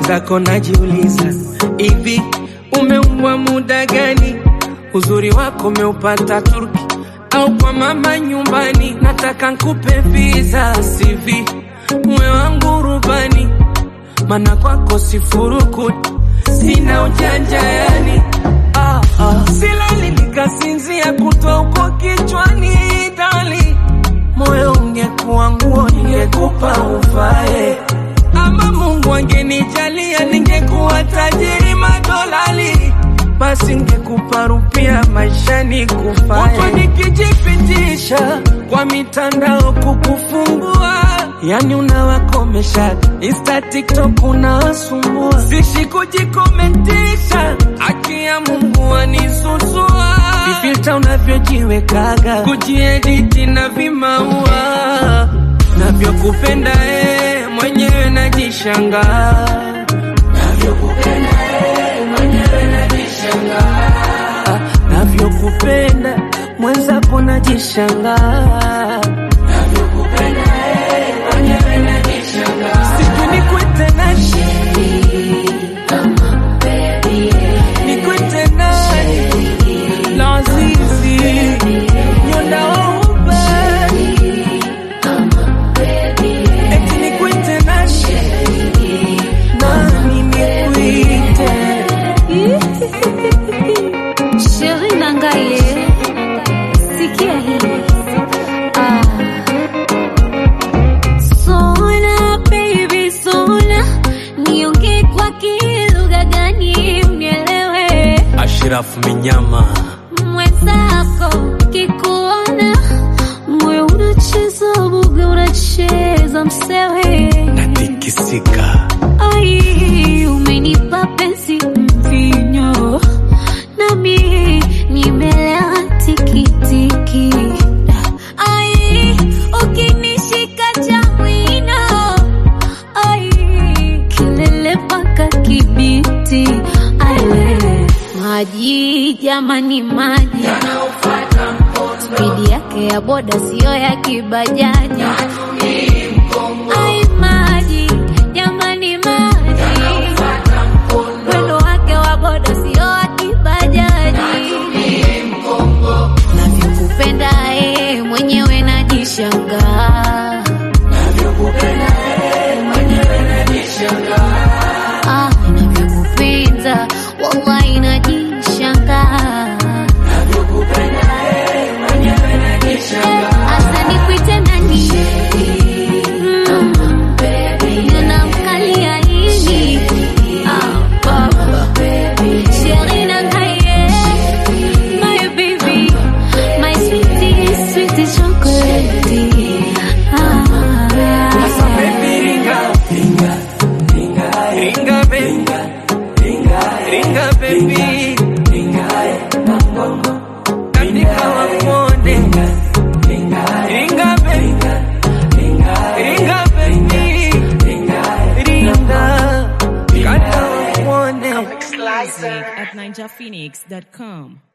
mwenzako najiuliza, hivi umeumbwa muda gani? Uzuri wako umeupata Turki au kwa mama nyumbani? Nataka nkupe visa CV, mwe wangu rubani, mana kwako sifurukuti, sina ujanja yani ah, ah. Silali nikasinzia kutwa uko kichwani dali, moyo ungekuwa nguo ningekupa uvae ama Mungu angenijalia ningekuwa tajiri madolali, basi ngekupa rupia maishani kufae. Huku nikijipitisha kwa mitandao kukufungua, yani unawakomesha Insta, TikTok unawasumbua, sishi kujikomentisha, haki ya Mungu anisusua, vifilta unavyojiwekaga, kujiediti na vimaua navyokupenda eh, mwenyewe najishangaa Ah, navyokupenda mwenzako najishangaa sijui nikwite nani nikwite nani lazizi nyonda waubani eti nikwite nani nani nikwite Sheri Nangaye, sikia hii. Ah. Sona baby sona, niongee kwa kilugha gani unielewe? Ashirafu Minyama Mwenzako kikuona, moyo unacheza buga, unacheza msewe. natikisika Ai, umenipa penzi mvinyo, nami nimelewa tikitiki. Ai, ukinishika cha mwino, ai, kilele mpaka Kibiti. Ai, we, maji jamani, maji spidi yake ya boda siyo ya kibajaji. Ai, maji jamani, maji mwendo wake wa boda sio wa kibajaji. Navyokupenda eh, mwenyewe najishangaa. Ah, navyokupenda wallahi najishangaa. Asa nikuite nani? Mm, ninamkalia nini? Ah, baba. Sheri Nangaye, my baby, my sweetie, sweetie chocolate. Ah. Sasa baby ringa ringa ringa ringa baby ringa baby katika wakuone ringa baby ringa baby ringa kata wakuone Music at ninjaphoenix.com.